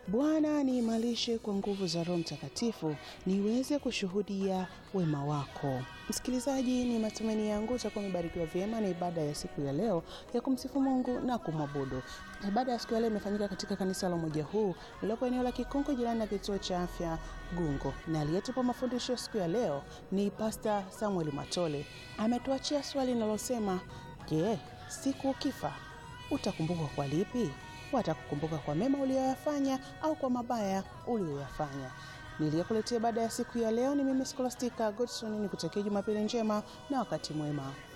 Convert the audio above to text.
Bwana niimarishe kwa nguvu za Roho Mtakatifu niweze kushuhudia wema wako. Msikilizaji, ni matumaini yangu utakuwa umebarikiwa vyema na ibada ya siku ya leo ya kumsifu Mungu na kumwabudu. Ibada ya siku ya leo imefanyika katika kanisa la Umoja Huu lililopo eneo la Kikonko, jirani na kituo cha afya Gungo, na aliyetupa mafundisho siku ya leo ni Pasta Samuel Matole. Ametuachia swali linalosema je, siku ukifa utakumbukwa kwa lipi? Watakukumbuka kwa mema uliyoyafanya au kwa mabaya uliyoyafanya? Niliyekuletea baada ya siku ya leo ni mimi Scholastica Godson, ni kutakia Jumapili njema na wakati mwema.